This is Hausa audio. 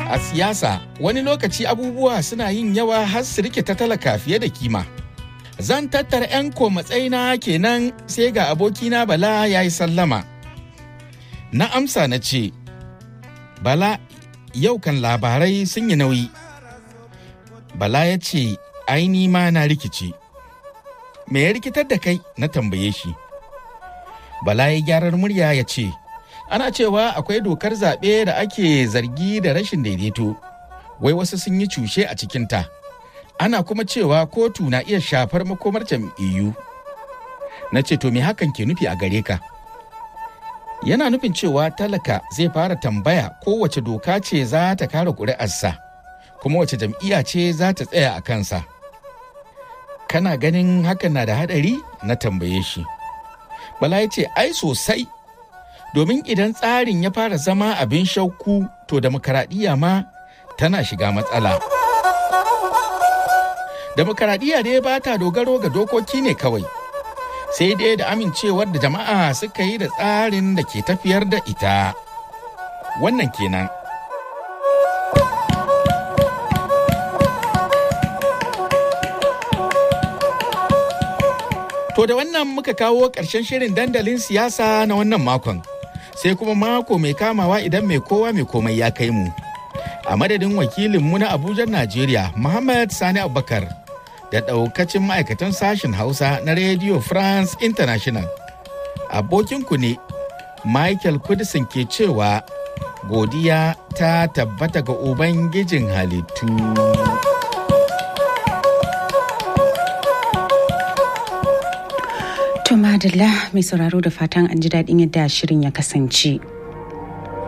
A siyasa wani lokaci abubuwa suna yin yawa har su rikita talaka fiye da kima. Zan tattara 'yan matsayina kenan sai ga abokina Bala ya yi sallama. Na amsa na ce, Bala yau kan labarai sun yi nauyi. Bala ya ce, aini ma na rikici. Me ya rikitar da kai na tambaye shi. Bala ya gyarar murya ya ce, ana cewa akwai dokar zaɓe da ake zargi da rashin daidaito, wai wasu sun yi cushe a cikinta. Ana kuma cewa kotu na iya shafar makomar jam'iyyu. Na ce, to me hakan ke nufi a gare ka? Yana nufin cewa talaka zai fara tambaya kowace doka ce za ta kare ƙuri'arsa, kuma wace jam'iyya ce za ta tsaya a kansa. Kana ganin hakan na da haɗari? Na tambaye shi. Bala ya ce, ai sosai. domin idan tsarin ya fara zama abin shauku to demokaradiyya ma tana shiga matsala. Demokaradiyya dai ba ta dogaro ga dokoki ne kawai, sai dai da amincewar da jama'a suka yi da tsarin da ke tafiyar da ita. Wannan kenan. To da wannan muka kawo ƙarshen shirin dandalin siyasa na wannan makon. sai kuma mako mai kamawa idan mai kowa mai komai ya kai mu. A madadin wakilinmu na Abuja, Najeriya, Muhammad Sani Abubakar, da ɗaukacin ma'aikatan sashen Hausa na Radio France International. Abokinku ne, Michael Kudisin ke cewa godiya ta tabbata ga Ubangijin halittu. To madalla mai sauraro da fatan an ji daɗin yadda shirin ya kasance.